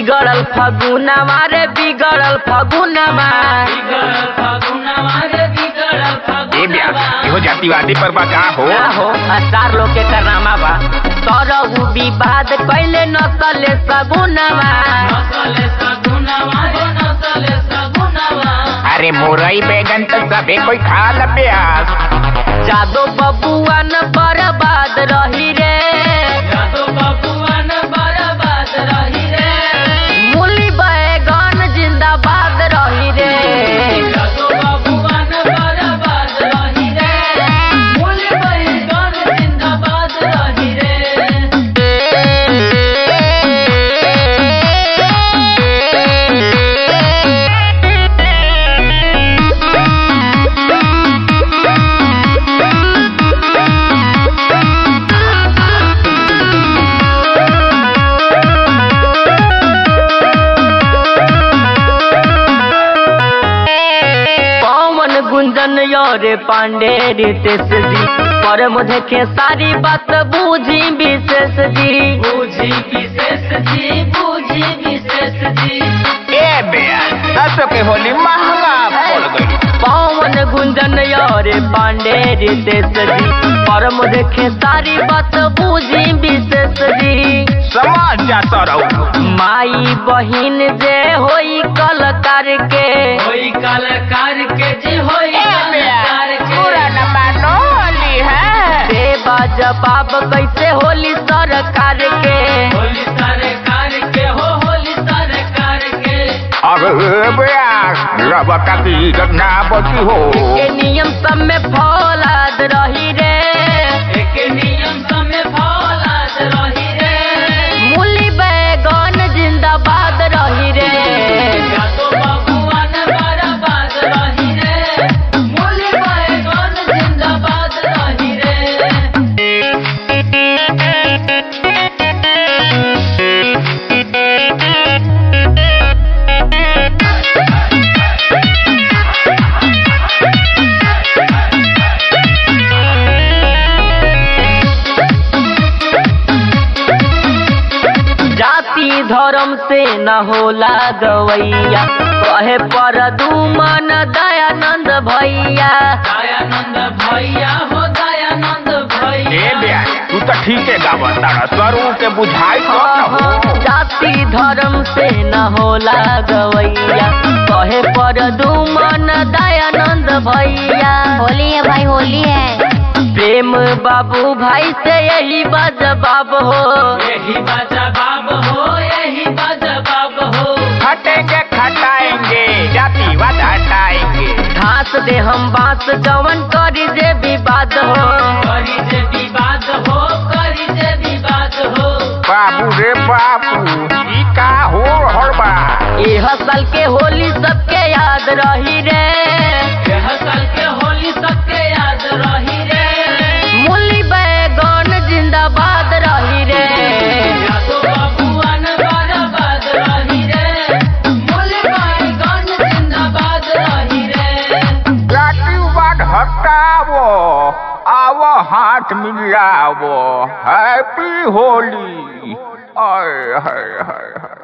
बिगड़ल फगुनवा रे बिगड़ल फगुनवा ए ब्याह इहो जातिवादी पर बा का हो ना हो चार लोग के करनामा बा तरहु विवाद कैले नसले सगुनवा अरे मुरई बैगन तो सबे कोई खा ल ब्याह जादो बबुआ न बर्बाद रही रे मूली बैगन जिंदाबाद रही रे पवन गुंजन योरे पांडे रितेश जी पर मुझे के सारी बात बूझी विशेष जी बूझी विशेष जी बूझी विशेष जी ए ब्याह दसो के होली महंगा पड़ गई पवन गुंजन योरे पांडे रितेश जी पर मुझे के सारी बात बूझी विशेष जी समाज जाता रहो माई बहिन जे होई कलकार के होई कलाकार के जी होई कलाकार पूरा के न मानो होली है देवा जवाब कैसे होली सरकार के होली सरकार के हो होली सरकार के अरे ब्याह रब का की घटना बची हो के नियम सब में फौलाद रही रे एक नियम समय फौलाद रही रे मूली बैगन जिंदाबाद रही रे या तो बबुआन बर्बाद रही रे मूली बैगन जिंदाबाद रही रे जाति धर्म से न होला गवैया कहे पर दुमन दयानंद भैया दयानंद भैया हो दयानंद ए भैया ब्याह तू तो ठीक है गावत तारा स्वरू के बुझाई तो न हो जाति धर्म से न होला गवैया कहे पर दुमन दयानंद भैया होली है भाई होली है प्रेम बाबू भाई से यही बजवाब हो यही बाजा बाब हो यही बाजा बाब हो हटेंगे खटाएंगे जातिवाद हटाएंगे घास दे हम बांस जवन करी जे विवाद हो करी जे विवाद हो करी जे विवाद हो बाबू रे बाबू ई का हो हड़बा एह साल के होली सबके याद रही रे यह साल के होली सबके याद रही रे मूली बैगन जिंदाबाद रही रे या तो बबुआन बर्बाद रही रे मूली बैगन जिंदाबाद रही रे जातिवाद हटावो आवो हाथ मिलावो हैप्पी होली हाय हाय हाय हाय